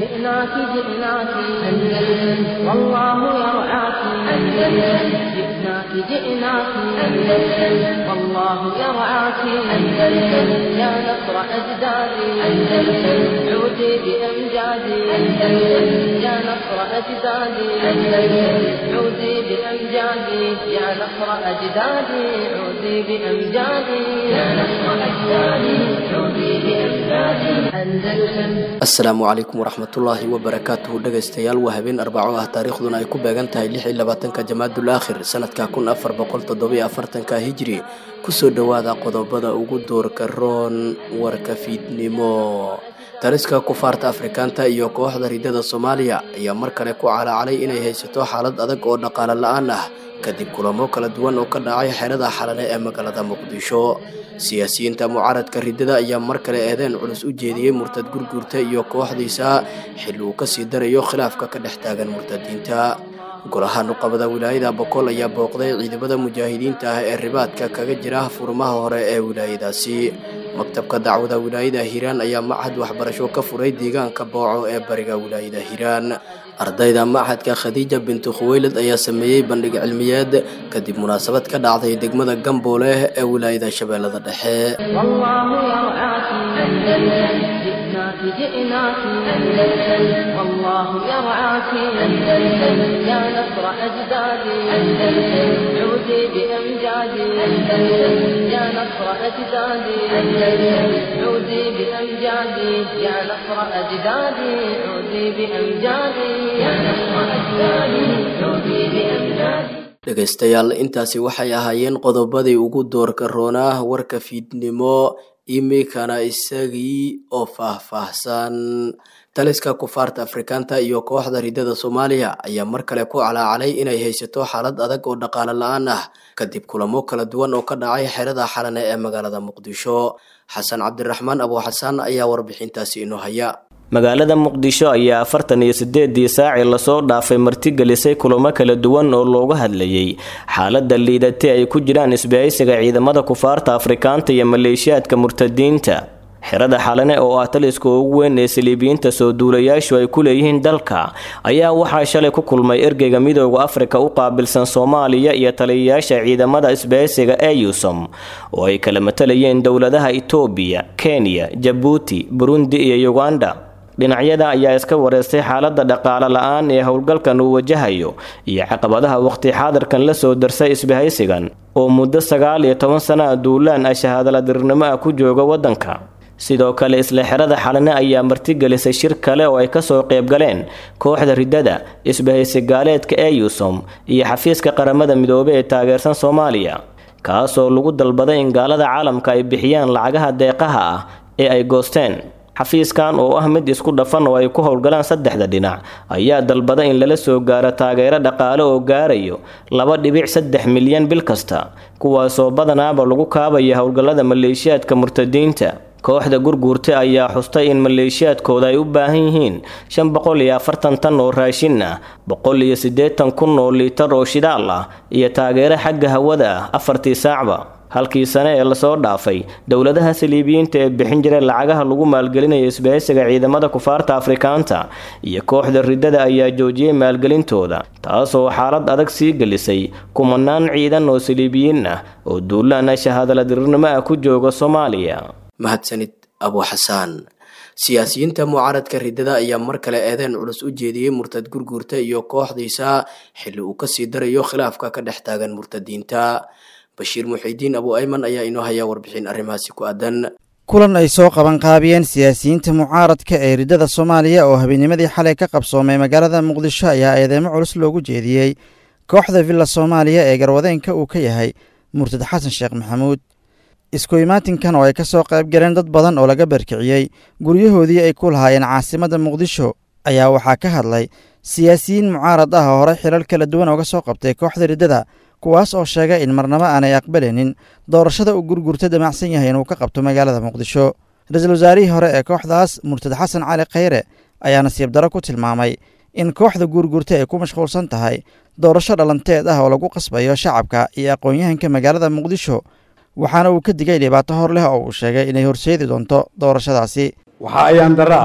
جئناك جئناك أندلس والله يرعاك أندلس جئناك جئناك أندلس والله يرعاك أندلس يا نصر أجدادي أندلس عودي بأمجادي أندلس يا نصر أجدادي أندلس عودي بأمجادي يا نصر أجدادي عودي بأمجادي يا نصر أجدادي عودي بأمجادي أندلس asalaamu calaykum waraxmatullaahi wabarakaatuhu dhegaystayaal waa habeen arbaco ah taariikhduna ay ku beegan tahay lix iyo labaatanka jamaadul aakhir sanadka kun afar boqol toddobiyo afartanka hijri kusoo dhowaada qodobada ugu doorka roon warka fiidnimo taliska kufaarta afrikaanta iyo kooxda ridada soomaaliya ayaa mar kale ku calaacalay inay haysato xaalad adag oo dhaqaale la-aan ah kadib kulamo kala duwan oo ka dhacay xerada xalane ee magaalada muqdisho siyaasiyiinta mucaaradka ridada ayaa mar kale eedeen culus u jeediyey murtad gurguurta iyo kooxdiisa xilli uu kasii darayo khilaafka ka dhex taagan murtadiinta golaha nuqabada wilaayada boqol ayaa booqday ciidamada mujaahidiinta ah ee ribaadka kaga jira furmaha hore ee wilaayadaasi maktabka dacwada wilaayada hiiraan ayaa machad waxbarasho ka furay deegaanka booco ee bariga wilaayada hiiraan ardayda machadka khadiija bintu khuweylad ayaa sameeyey bandhig cilmiyeed kadib munaasabad ka dhacday degmada gamboole ee wilaayada shabeellada dhexe والله يرعاك أندلس جئناك جئناك أندلس والله يرعاك أندلس يا نصر أجدادي أندلس عودي بأمجادي أندلس يا نصر أجدادي أندلس عودي بأمجادي يا نصر أجدادي عودي بأمجادي يا نصر أجدادي عودي بأمجادي dhegaystayaal intaasi waxay ahaayeen qodobadii ugu doorka roonaa warka fiidnimo imikana isagii oo faahfaahsan taliska kufaarta afrikaanta iyo kooxda ridada soomaaliya ayaa mar kale ku calaacalay inay haysato xaalad adag oo dhaqaale la-aan ah kadib kulamo kala duwan oo ka dhacay xerada xalane ee magaalada muqdisho xasan cabdiraxmaan abuuxasaan ayaa warbixintaasi inoo haya magaalada muqdisho ayaa afartan iyo sideedii saacii lasoo dhaafay martigelisay kulamo kala duwan oo looga hadlayay xaalada liidatay ay ku jiraan isbahaysiga ciidamada kufaarta afrikaanta iyo maleeshiyaadka murtadiinta xerada xalane oo ah taliska ugu weyn ee saliibiyiinta soo duulayaashu ay ku leeyihiin dalka ayaa waxaa shalay ku kulmay ergeyga midooda afrika u qaabilsan soomaaliya iyo taliyayaasha ciidamada isbahaysiga eusom oo ay kala matalayeen dowladaha itoobiya kenya jabuuti burundi iyo uganda dhinacyada ayaa iska wareystay xaalada dhaqaale la-aan ee howlgalkan uu wajahayo iyo caqabadaha waqti xaadirkan la soo darsay isbahaysigan oo muddo sagaal iyo toban sana a duulaan ah shahaadaladirnimo ah ku jooga waddanka sidoo kale isla xerada xalane ayaa martigelisay shir kale oo ay kasoo qaybgaleen kooxda ridada isbahaysi gaaleedka eusom iyo xafiiska qaramada midoobey ee taageersan soomaaliya kaasoo lagu dalbaday in gaalada caalamka ay bixiyaan lacagaha deeqaha ah ee ay goosteen xafiiskan oo ah mid isku dhafan oo ay ku howlgalaan saddexda dhinac ayaa dalbada in lala soo gaaro taageero dhaqaale oo gaarayo laba dhibic saddex milyan bil kasta kuwaasoo badanaaba lagu kaabaya howlgallada maleeshiyaadka murtadiinta kooxda gurguurta ayaa xustay in maleeshiyaadkooda ay u baahan yihiin shan boqol iyo afartan tan oo raashin ah boqol iyo siddeetan kun oo liitar oo shidaal ah iyo taageero xagga hawada ah afartii saacba halkii sane ee lasoo dhaafay dowladaha saliibiyiinta ee bixin jiray lacagaha lagu maalgelinaya isbahaysiga ciidamada kufaarta afrikaanta iyo kooxda ridada ayaa joojiyey maalgelintooda taasoo xaalad adag sii gelisay kumanaan ciidan oo saliibiyiin ah oo duulaana shahaadaladirirnimo ah ku jooga soomaaliya mahadsanid abuuxasaan siyaasiyiinta mucaaradka ridada ayaa mar kale eedeen culus u jeediyey murtad gurguurta iyo kooxdiisa xilli uu kasii darayo khilaafka ka dhex taagan murtadiinta bashiir muxiidiin abu ayman ayaa inoo hayaa warbixin arrimahaasi ku aadan kulan ay soo qaban qaabiyeen siyaasiyiinta mucaaradka ee ridada soomaaliya oo habeennimadii xalay ka qabsoomay magaalada muqdisho ayaa eedeemo culus loogu jeediyey kooxda villa soomaaliya ee garwadeenka uu ka yahay murtad xasan sheekh maxamuud isku imaatinkan oo ay ka soo qayb galeen dad badan oo laga barkiciyey guryahoodii ay ku lahaayeen caasimadda muqdisho ayaa waxaa ka hadlay siyaasiyiin mucaarad ah oo horey xilal kala duwan ooga soo qabtay kooxda riddada kuwaas oo sheegay in marnabo aanay aqbalaynin doorashada uu gurgurta damacsan yahay inuu ka qabto magaalada muqdisho ra-iisul wasaarihii hore ee kooxdaas murtad xasan cali khayre ayaa nasiib daro ku tilmaamay in kooxda guurgurta ay ku mashquulsan tahay doorasho dhalanteed ah oo lagu qasbayo shacabka iyo aqoon-yahanka magaalada muqdisho waxaana uu ka digay dhibaato hor leh oo uu sheegay inay horseedi doonto doorashadaasi waxaa ayaan darro ah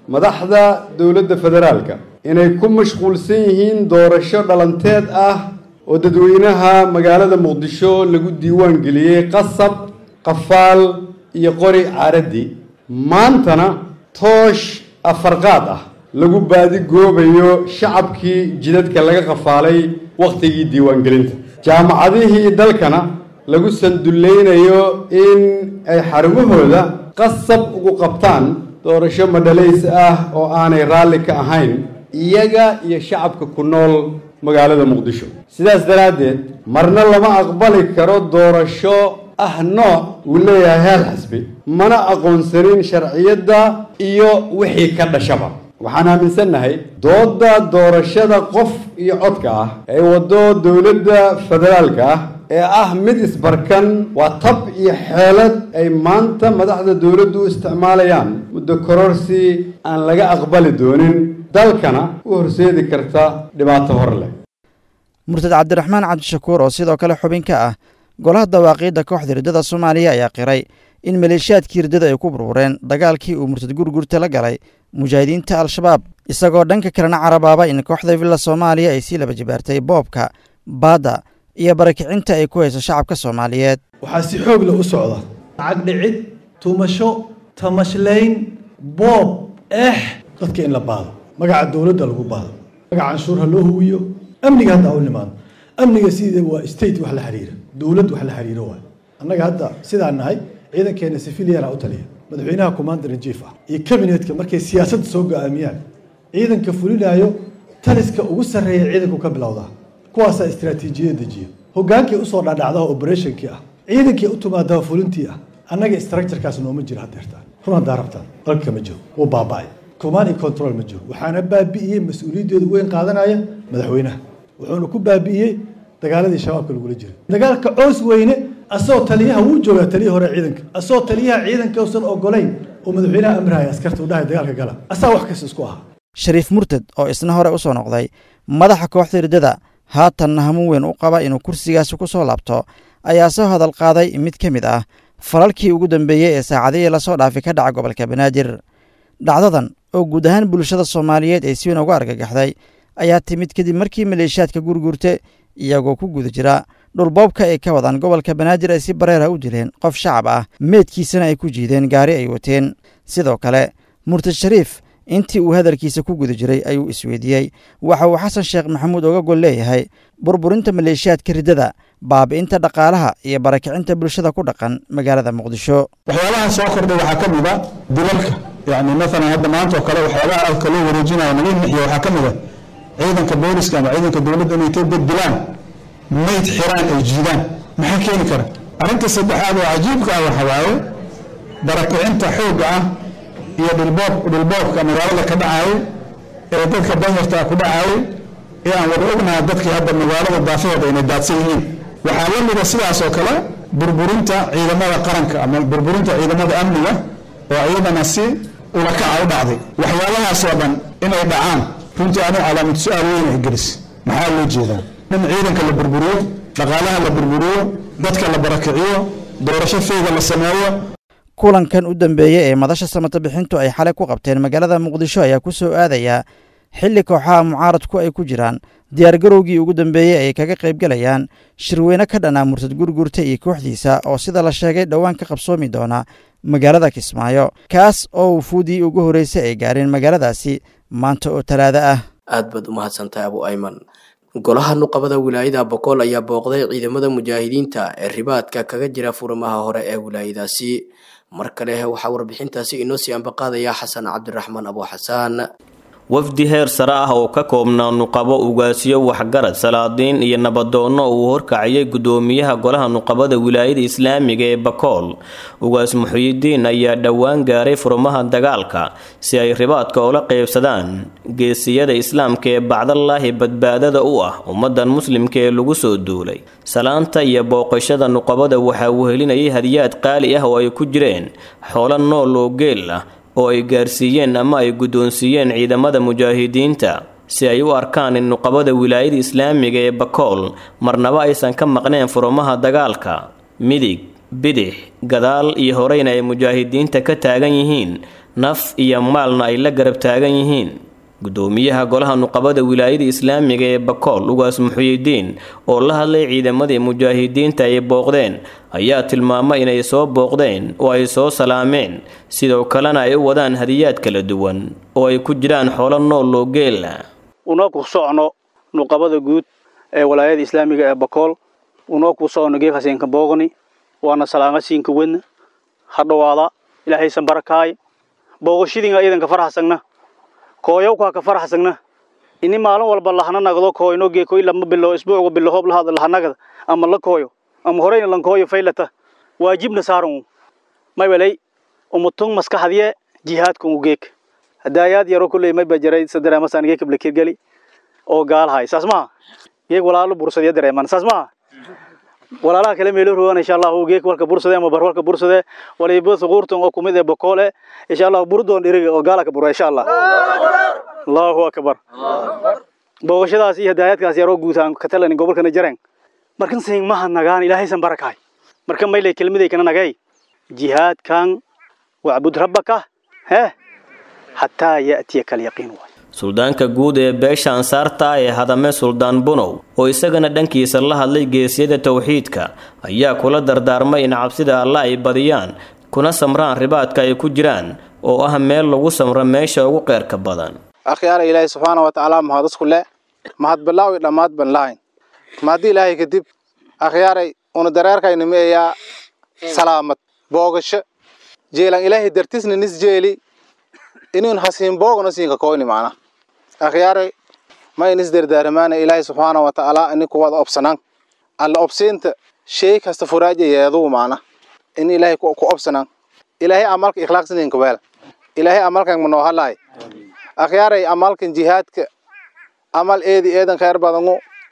madaxda dowladda federaalka inay ku mashquulsan yihiin doorasho dhalanteed ah oo dadweynaha magaalada muqdisho lagu diiwaan geliyey qasab qafaal iyo qori caaradii maantana toosh afarqaad ah lagu baadigoobayo shacabkii jidadka laga qafaalay wakhtigii diiwaangelinta jaamacadihii dalkana lagu sandullaynayo in ay xarumahooda qasab ugu qabtaan doorasho madhalays ah oo aanay raalli ka ahayn iyaga iyo shacabka ku nool magaalada muqdisho sidaas daraaddeed marna lama aqbali karo doorasho ah nooc uu leeyahay heer xisbi mana aqoonsanin sharciyadda iyo wixii ka dhashaba waxaan aaminsannahay doodda doorashada qof iyo codka ah ee waddo dowladda federaalka ah ee ah mid isbarkan waa tab iyo xeelad ay maanta madaxda dowladdu u isticmaalayaan muddo kororsi aan laga aqbali doonin dalkana u horseedi karta dhibaato hor leh murtad cabdiraxmaan cabdishakuur oo sidoo kale xubin ka ah golaha dawaaqiidda kooxda riddada soomaaliya ayaa qiray in maleeshiyaadkii riddada ay ku burbureen dagaalkii uu murtad gurgurta la galay mujaahidiinta al-shabaab isagoo dhanka kalena carabaaba in kooxda villa soomaaliya ay sii laba jibaartay boobka baadda iyo barakicinta ay ku hayso shacabka soomaaliyeed waxaa si xoog leh u socda lacag dhicid tumasho tamashlayn boob eex dadka in la baado magaca dowladda lagu baado magaca canshuur ha loo huwiyo amniga hadda u nimaado amniga sidee waa state wax la xiriira dowlad wax la xiriiro waay annaga hadda sidaan nahay ciidankeena civiliana u taliya madaxweynaha commander in chief ah iyo cabinetka markay siyaasadda soo go-aamiyaan ciidanka fulinayo taliska ugu sarreeya ciidanku ka bilowdaa kuwaasaa istaraatiijiyada dejiya hogaankii usoo dhadhacdaha operationkii ah ciidankii u timaadaha fulintii ah annaga structurekaas nooma jiro haddeertaan run haddaa rabtaan dalka ma jiro wuu baaba'ay command and control ma jiro waxaana baabi'iyey mas-uuliyaddeedu weyn qaadanaya madaxweynaha wuxuuna ku baabi'iyey dagaaladii shabaabka lagula jiray dagaalka coos weyne asagoo taliyaha wuu joogaa taliyii hore ciidanka asagoo taliyaha ciidanka usan ogolayn oo madaxweynaha amrahaya askarta u dhahay dagaalka gala asaa wax kasta isku ahaa shariif murtad oo isna hore u soo noqday madaxa kooxda riddada haatanna hamuun weyn u qaba inuu kursigaasi ku soo laabto ayaa soo hadal qaaday mid ka mid ah falalkii ugu dambeeyey ee saacadihii lasoo dhaafay ka dhaca gobolka banaadir dhacdadan oo guud ahaan bulshada soomaaliyeed ay si weyn uga argagaxday ayaa timid kadib markii maleeshiyaadka gurgurte iyagoo ku guda jira dhulboobka ay ka wadaan gobolka banaadir ay si bareera u dileen qof shacab ah meedkiisana ay ku jiideen gaari ay wateen sidoo kale murtad shariif intii uu hadalkiisa ku guda jiray ayuu isweydiiyey waxa uu xasan sheekh maxamuud oga gol leeyahay burburinta maleeshiyaadka riddada baabi'inta dhaqaalaha iyo barakicinta bulshada ku dhaqan magaalada muqdisho waxyaabaha soo kordhay waxaa ka mid a dilalka yacni maalan hadda maanta oo kale waxyaabaha alka loo wareejinayo naga nixiya waxaa ka mid a ciidanka booliska ama ciidanka dowladda inay tay dad dilaan mayd xiraan ay jiidaan maxaa keeni kara arrinta saddexaad oo cajiibka ah waxa waaye barakicinta xoogga ah iyo dhulboob dhulboobka magaalada ka dhacaayo ee dadka danyarta ku dhacaayo ee aan wada ognaha dadkii hadda magaalada daafaheeda inay daadsan yihiin waxaa la mida sidaas oo kale burburinta ciidamada qaranka ama burburinta ciidamada amniga oo iyadana si ulakaca u dhacday waxyaabahaas oo dhan inay dhacaan runtii anigu calaamad su-aal weyn ay gelis maxaa loo jeedaa in ciidanka la burburiyo dhaqaalaha la burburiyo dadka la barakiciyo doorasho feyga la sameeyo kulankan u dambeeyey ee madasha samata bixintu ay xalay ku qabteen magaalada muqdisho ayaa ku soo aadayaa xilli kooxaha mucaaradku ay ku jiraan diyaargarowgii ugu dambeeyey ay kaga qaybgelayaan shirweyne ka dhanaa murtad gurgurta iyo kooxdiisa oo sida la sheegay dhowaan ka qabsoomi doona magaalada kismaayo kaas oo wufuudii ugu horreysay ay gaareen magaaladaasi maanta oo talaado ah aad baad u mahadsantahay abu ayman golaha nuqabada wilaayada bokool ayaa booqday ciidamada mujaahidiinta ee ribaadka kaga jira furimaha hore ee wilaayadaasi mar kale waxaa warbixintaasi inoo sii ambaqaadaya xasan cabdiraxmaan abu xasaan wafdi heer sare ah oo ka koobnaa nuqabo ugaasiyo waxgarad salaadiin iyo nabadoonno uu horkacayay gudoomiyaha golaha nuqabada wilaayada islaamiga ee bakool ugaas muxuyidiin ayaa dhowaan gaaray furmaha dagaalka si ay ribaadka ula qeybsadaan geesiyada islaamka ee bacdallaahi badbaadada u ah ummadan muslimka ee lagu soo duulay salaanta iyo booqashada nuqabada waxaa wehelinayay hadiyaad qaali ah oo ay ku jireen xoolo nool oo geel ah oo ay gaarsiiyeen ama ay guddoonsiiyeen ciidamada mujaahidiinta si ay u arkaan in nuqabada wilaayada islaamiga ee bakool marnaba aysan ka maqneen furumaha dagaalka midig bidix gadaal iyo horeyna ay mujaahidiinta ka taagan yihiin naf iyo maalna ay la garab taagan yihiin gudoomiyaha golaha nuqabada wilaayada islaamiga ee bakool ugaas muxuyidiin oo la hadlay ciidamadii mujaahidiinta ay booqdeen ayaa tilmaamay inay soo booqdeen oo ay soo salaameen sidoo kalena ay u wadaan hadiyaad kala duwan oo ay ku jiraan xoolo nool oo geela unoo ku socno nuqabada guud ee walaayada islaamiga ee bakool unoo ku socno geef haseenka boogni waana salaamo siinka wedna ha dhowaada ilaahaysan barakaay booqashadiinga iidanka farxasagna kooyowkaa ka farxasagna ini maalin walba lahana nagdo kooyno geekoy lama bilo isbuucga bilo hoob lahada lahanagada ama la kooyo ama horeyna lan kooyo faylata waajibna saaran may walay umutung maskaxdiye jihaadka u geek hadaayaad yaro kulley may bajaray sadareemasan geek blakirgali oo gaalhay saas maha geek walaalo bursadiya dareeman saas maha walaalaha kale meelo rogan insha allah geek walka bursade ama bar walka bursade waliba suquurtan oo kumid ee bokoole insha allah burdoon dhiriga oo gaala ka bura insha allah allahu akbar booqashadaas iyo hadaayadkaas yaroo guutaan ka talani gobolkana jareen markan saying maha nagaan ilaahaysan barakaay marka maylay kelmaday kana nagay jihaadkan wacbud rabbaka hee xataa ya'tiyaka alyaqiin waay suldaanka guud ee beesha ansaarta ee hadame suldaan bunow oo isagana dhankiisa la hadlay geesiyada towxiidka ayaa kula dardaarmay in cabsida alla ay badiyaan kuna samraan ribaadka ay ku jiraan oo ah meel lagu samro meesha ugu qeyrka badan akhyaara ilaahay subxaana wa tacaala mahad isku le mahad bilaawi dhammaad ban lahayn mahadii ilaahay kadib akhyaaray una dareerkaynimi ayaa salaamad boogasho jeelan ilaahay dartisna nis jeeli inuun hasiin boogna siinka koyni macna akhyaaray ma inis dardaaramaana ilaahay subxaana wa tacaala ini kuwada obsanan alla obsiinta shay kasta furaaja yeeduu macna in ilaahay ku obsanan ilaahay amalka ikhlaaqsininka weel ilaahay amalkan manoo halaay akhyaaray amalkan jihaadka amal eedi eedan khayr badangu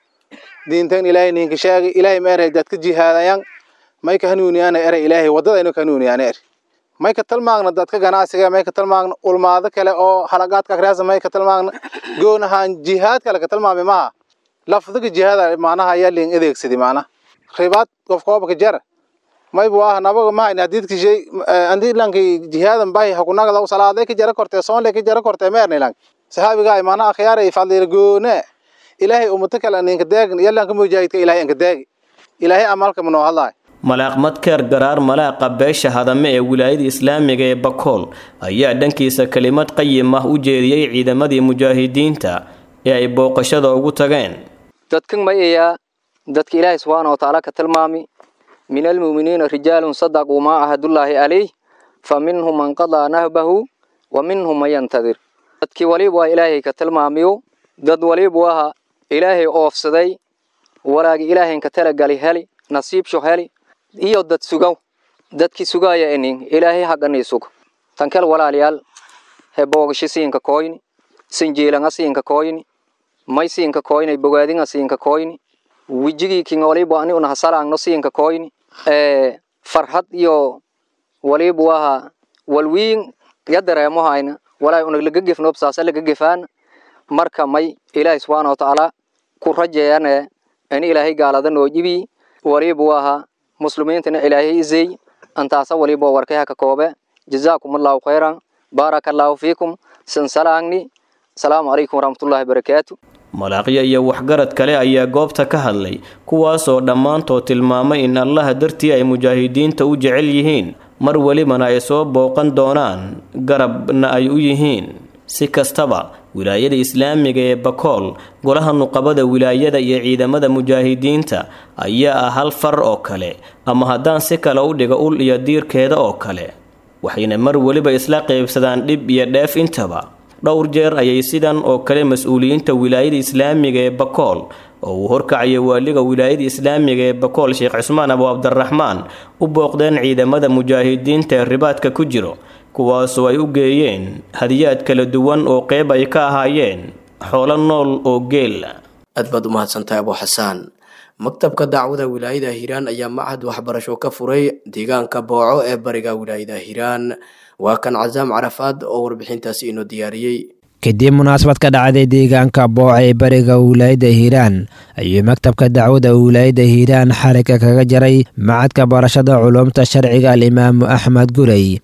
diintan ilaahay ninka sheegay ilaahay ma eray dadka jihaadayan may ka hanuuniyaana eray ilaahay waddada inu ka hanuuniyaana eri may ka talmaagna dadka ganacsiga may ka talmaagna ulmaado kale oo halagaadka akhriyaasa may ka talmaagna goonahaan jihaad kale ka talmaami maha lafdiga jihaada macnaha ayaa liin adeegsadi macnaha ribaad qof koobka jara maybu ah nabaga mahayna hadiidka shay andii lanki jihaadan bahi hakunagada salaaday ka jara kortee soonle ka jara kortee meerni lanki saxaabigaa macnaha akhyaaray fadliila goone ilaahay ummado kale ninka deegn yalanka mujaahidka ilaahay anka deegi ilaahay amalka manoo hadlaay malaaq madkeer garaar malaaqa beesha hadame ee wilaayada islaamiga ee bakool ayaa dhankiisa kelimad qayim ah u jeediyey ciidamadii mujaahidiinta ee ay booqashada ugu tageen dadkan ma ayaa dadka ilaahay subxaana wa tacaala ka tilmaami min almu'miniina rijaalun sadaquu maa ahadullaahi calayh fa minhum man qadaa nahbahu wa minhum man yantadir dadkii waliba waa ilaahay ka tilmaamiyo dad waliba aha ilaahay oofsaday walaagi ilaahaynka talagali heli nasiibsho heli iyo dad sugow dadkii sugaaya inin ilaahay haganii sug tankel walaalayaal he boogasho siinka koyni sinjiilanga siinka koyni may siinka koyni bogaadinga siinka koyni wijigii king waliba ani una hasalaangno siinka koyni ee farhad iyo waliba waha walwiin ya dareemo hayna walaa una laga gefnoob saasa laga gefaana marka may ilaahay subxaana wa tacaala ku rajeeyane ini ilaahay gaalada noo jibi waliba waha muslimiintana ilaahay izey antaasa waliba warkay haka koobe jazaakum allahu khayran baaraka allahu fiikum sansalaangni asalaamu calaykum waraxmatullahi barakaatu malaaqyo iyo waxgarad kale ayaa goobta ka hadlay kuwaasoo dhammaantood tilmaamay in allaha dartii ay mujaahidiinta u jecel yihiin mar welibana ay soo booqan doonaan garabna ay u yihiin si kastaba wilaayada islaamiga ee bakool golaha nuqabada wilaayada iyo ciidamada mujaahidiinta ayaa ah hal far oo kale ama haddaan si kale u dhigo ul iyo diirkeeda oo kale waxayna mar weliba isla qaybsadaan dhib iyo dheef intaba dhowr jeer ayay sidan oo kale mas-uuliyiinta wilaayada islaamiga ee bakool oo uu horkacaya waaliga wilaayada islaamiga ee bakool sheekh cusmaan abu cabdiraxmaan u booqdeen ciidamada mujaahidiinta ee ribaadka ku jiro kuwaasoo ay u geeyeen hadiyaad kala duwan oo qeyb ay ka ahaayeen xoolo nool oo geel aad baad u mahadsantahay abu xasaan maktabka dacwada wilaayada hiiraan ayaa machad waxbarasho ka furay deegaanka booco ee bariga wilaayada hiiraan waa kan casaam carafaad oo warbixintaasi inoo diyaariyey kadib munaasabad ka dhacday deegaanka booca ee bariga wilaayada hiiraan ayuu maktabka dacwada wilaayada hiiraan xariga kaga jaray macadka barashada culumta sharciga alimaamu axmed gurey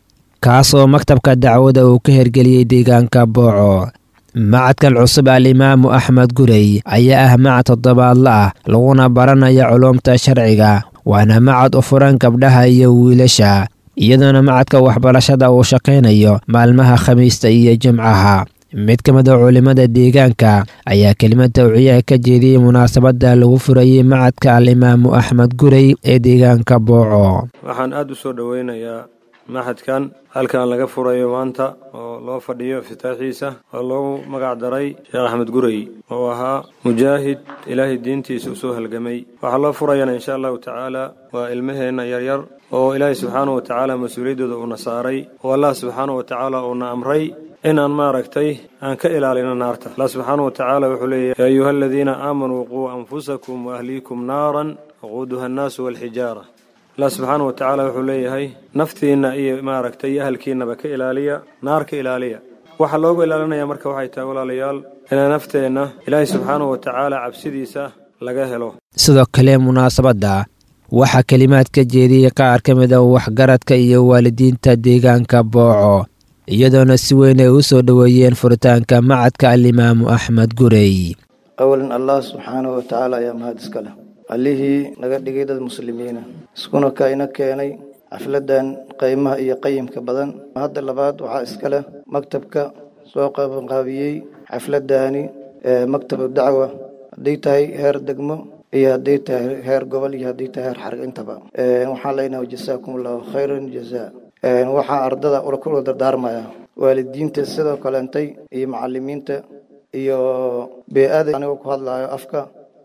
kaasoo maktabka dacwada uu ka hergeliyey deegaanka booco macadkan cusub alimaamu axmed gurey ayaa ah macad toddobaadla ah laguna baranaya culuumta sharciga waana macad u furan gabdhaha iyo wiilasha iyadoona macadka waxbarashada uu shaqaynayo maalmaha khamiista iyo jimcaha mid ka mid a culimmada deegaanka ayaa kelimad tawciyaha ka jeediyey munaasabadda lagu furayey macadka alimaamu axmed gurey ee deegaanka booco waxaan aada u soo dhoweynayaa maxadkan halkan laga furayo maanta oo loo fadhiyo iftitaaxiisa oo loogu magac daray sheekh axmed gurey oo ahaa mujaahid ilaahay diintiisa usoo halgamay waxaa loo furayana insha allahu tacaala waa ilmaheenna yaryar oo ilaahay subxaanahu watacaala mas-uuliyaddooda uuna saaray oo allah subxaanahu watacaala uuna amray inaan maaragtay aan ka ilaalino naarta allah subxaanahu watacaala wuxuu leeyahy yaa ayuha aladiina aamanuu quu anfusakum waahliikum naaran waquuduha annaasu walxijaara allah subxaana wa tacaala wuxuu leeyahay naftiinna iyo maaragtay iyo ahalkiinnaba ka ilaaliya naar ka ilaaliya waxaa loogu ilaalinaya marka waxay tahay walaalayaal inaa nafteenna ilaahay subxaanahu wa tacaala cabsidiisa laga helo sidoo kale munaasabadda waxaa kelimaad ka jeediyey qaar ka mid a waxgaradka iyo waalidiinta deegaanka booco iyadoona si weyn ay u soo dhoweeyeen furitaanka macadka alimaamu axmed gurey awalan allah subxaanahu wa tacaala ayaa mahad iska leh allihii naga dhigay dad muslimiina iskuna ka ina keenay xafladan qiimaha iyo qayimka badan hadda labaad waxaa iska leh maktabka soo qabanqaabiyey xafladani maktabu dacwa hadday tahay heer degmo iyo hadday tahay heer gobol iyo hadday tahay heer xarg intaba waxaan leenahay jasaakum allahu khayran jazaa waxaa ardada kula dardaarmaya waalidiinta sidoo kaleentay iyo macalimiinta iyo bee-ada anigoo ku hadlayo afka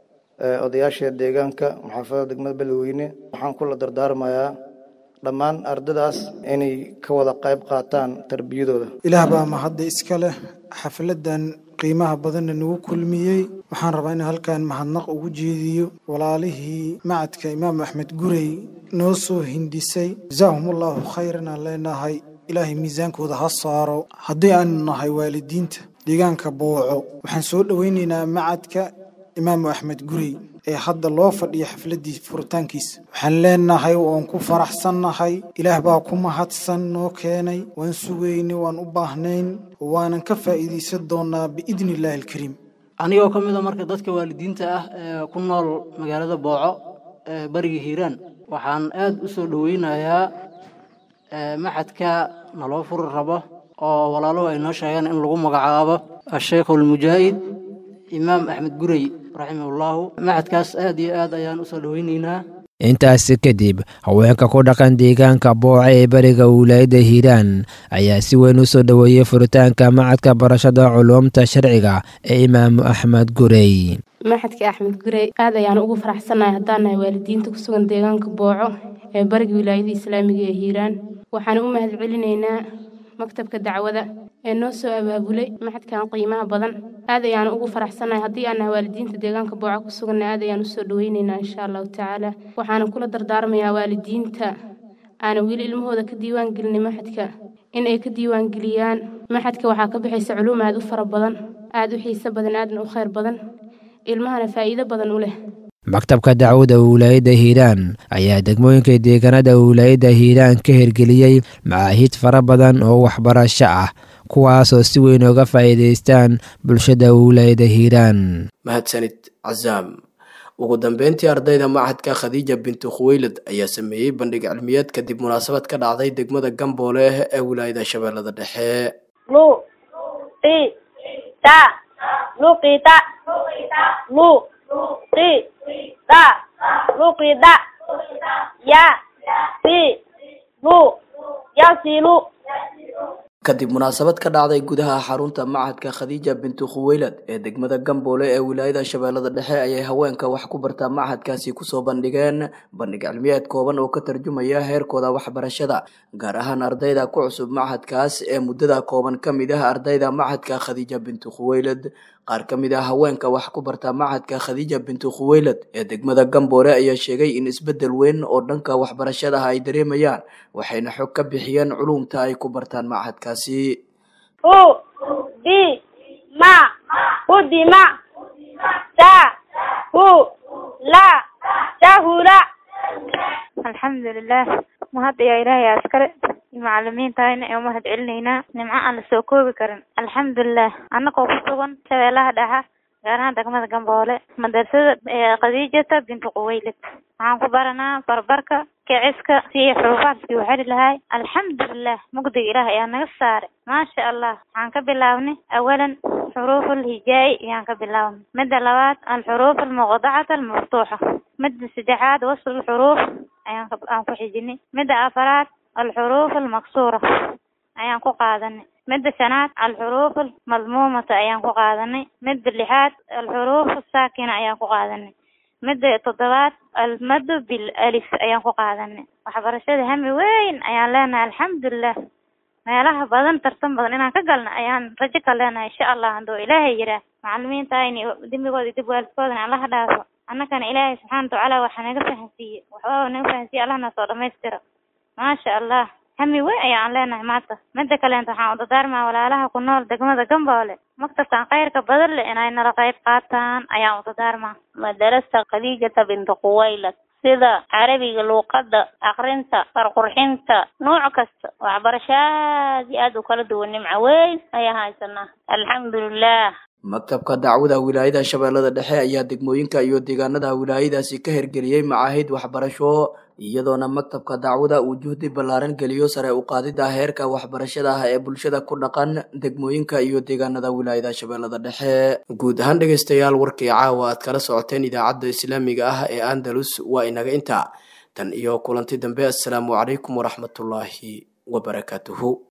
odayaasha deegaanka maxaafadada degmada beledweyne waxaan kula dardaarmayaa dhammaan ardadaas inay ka wada qayb qaataan tarbiyadooda ilaah baa mahadda iska leh xafladan qiimaha badanna nagu kulmiyey waxaan rabaa in halkan mahadnaq ugu jeediyo walaalihii macadka imaam axmed gurey noo soo hindisay jasaahumullahu khayran aan leenahay ilaahay miisaankooda ha saaro haddii aanu nahay waalidiinta deegaanka booco waxaan soo dhoweynaynaa macadka imaamu axmed gurey ee hadda loo fadhiyo xafladii furitaankiisa waxaan leenahay waan ku faraxsannahay ilaah baa ku mahadsan noo keenay waan sugaynay waan u baahnayn waanan ka faa'iidaysan doonaa biidni illaahi alkariim anigoo ka mid a marka dadka waalidiinta ah ee ku nool magaalada booco ee bariga hiiraan waxaan aad u soo dhoweynayaa maxadka naloo furi rabo oo walaaluhu ay noo sheegeen in lagu magacaabo asheekh almujaahid imaam axmed gurey raximahullahu macadkaas aad iyo aad ayaan usoo dhoweyneynaa intaasi kadib haweenka ku dhaqan deegaanka booca ee bariga wilaayadda hiiraan ayaa si weyn u soo dhoweeyey furitaanka macadka barashada culuumta sharciga ee imaamu axmed gurey maxadka axmed gurey aad ayaan ugu faraxsannahay haddaan nahay waalidiinta ku sugan deegaanka booco ee bariga wilaayada islaamiga ee hiiraan waxaan u mahad celinaynaa maktabka dacwada ee noo soo abaabulay maxadkan qiimaha badan aad ayaan ugu faraxsannahay haddii aan nahay waalidiinta deegaanka booco ku suganna aad ayaan usoo dhoweyneynaa insha allahu tacaala waxaana kula dardaarmayaa waalidiinta aana weli ilmahooda ka diiwaan gelinay maxadka in ay ka diiwaan geliyaan maxadka waxaa ka bixaysa culuum aad u fara badan aad u xiiso badan aadna u khayr badan ilmahana faa'iido badan u leh maktabka dacwada wilaayadda hiiraan ayaa degmooyinka deegaanada wilaayadda hiiraan ka hirgeliyey macaahid fara badan oo waxbarasho ah kuwaasoo si weyn uga faa'iidaystaan bulshada wilaayadda hiiraan mahadsanid cazaam ugu dambeyntii ardayda macadka khadiija bintu khuweylad ayaa sameeyey bandhig cilmiyeed kadib munaasabad ka dhacday degmada gamboole ee wilaayada shabeellada dhexe da luqida ya si lu yasilu kadib munaasabad ka dhacday gudaha xarunta macadka khadiija bintu khuweylad ee degmada gamboole ee wilaayada shabeellada dhexe ayay haweenka wax ku bartaa macadkaasi kusoo bandhigeen bandhig cilmiyeed kooban oo ka tarjumaya heerkooda waxbarashada gaar ahaan ardayda ku cusub macadkaas ee muddada kooban ka mid ah ardayda macadka khadiija bintu khuweylad qaar ka mid ah haweenka wax ku barta macadka khadiija bintu khuweylad ee degmada gamboole ayaa sheegay in isbeddel weyn oo dhanka waxbarashada ay dareemayaan waxayna xog ka bixiyeen culumta ay ku bartaan macadkaasi hu di ma hudima ta hu la tahula alxamdulilah mahad ayaa ilaahay askare macalimiintayna ee umahad celinaynaa nimco aan la soo koobi karin alxamdulilah annagoo ku sugan shabeellaha dhexa gaar ahaan degmada gamboole madrasada khadiijata bintu quwaylid waxaan ku baranaa barbarka kiciska si xuruufaadkii u xeli lahay alxamdulilah mugdiga ilaah ayaa naga saaray maasha allah waxaan ka bilaabnay awalan xuruuf alhijaa'i ayaan ka bilaabnay midda labaad alxuruuf almuqdacata almaftuuxa midda saddexaad wasl alxuruuf ayaan aan ku xijinay midda afaraad alxuruuf almaksuura ayaan ku qaadanay midda shanaad alxuruuf almadmuumata ayaan ku qaadanay midda lixaad alxuruuf asaakina ayaan ku qaadanay midda toddobaad almadu bil alif ayaan ku qaadanay waxbarashada hami weyn ayaan leenahay alxamdulilah meelaha badan tartan badan inaan ka galna ayaan rajo ka leenahay insha allah handuu ilaahay yiraa macalimiintayni dembigooda dib waalidkoodana allaha dhaafo annagana ilaahay subxaana watacaala waxa naga fahansiiye waxbaba naga fahansiiye allahna soo dhamaystira maasha allah hami weyn ayaan leenahay maanta midda kaleenta waxaan u dadaarmaa walaalaha ku nool degmada gamboole maktabkan khayrka badan leh inay nala qayb qaataan ayaan u dadaarmaa madarasta khadiijata bintu quwaylad sida carabiga luuqadda akrinta farqurxinta nooc kasta waxbarasho aad iyo aad u kala duwan nimco weyn ayaan haysanaa alxamdulilah maktabka dacwada wilaayada shabeellada dhexe ayaa degmooyinka iyo deegaanada wilaayadaasi ka hirgeliyey macaahid waxbarasho iyadoona maktabka dacwada uu juhdi ballaaran geliyo sare u qaadida heerka waxbarashada ah ee bulshada ku dhaqan degmooyinka iyo deegaanada wilaayada shabeellada dhexe guud ahaan dhegaystayaal warkii caawa aad kala socoteen idaacadda islaamiga ah ee andalus waa inaga intaa tan iyo kulanti dambe assalaamu calaykum waraxmatullaahi wabarakaatuhu